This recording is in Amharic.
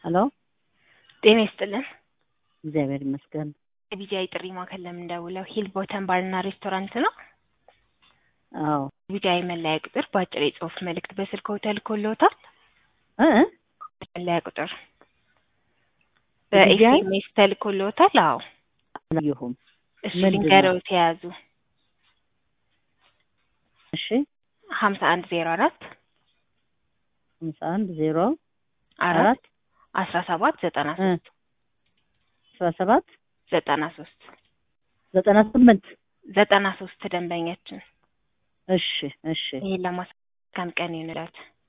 ሄሎ ጤና ይስጥልን። እግዚአብሔር ይመስገን። ቢጂአይ ጥሪ ማዕከል ለምን ደውለው? ሂል ቦተን ባርና ሬስቶራንት ነው። አዎ ቢጂአይ መለያ ቁጥር በአጭር የጽሁፍ መልእክት በስልክዎ ተልኮልዎታል? እ እ መለያ ቁጥር የቢጂአይ? በኤስኤምኤስ ተልኮልዎታል? አዎ አላየሁም። እሱ ምንድን ነው? ልንገረውት የያዙ እሺ ሀምሳ አንድ ዜሮ አራት ሃምሳ አንድ ዜሮ አራት አራት አስራ ሰባት ዘጠና እ ሶስት አስራ ሰባት ዘጠና ሶስት ዘጠና ስምንት ዘጠና ሶስት ደንበኛችን እሺ እሺ ይህን ለማስካም ቀን ይሁንላት።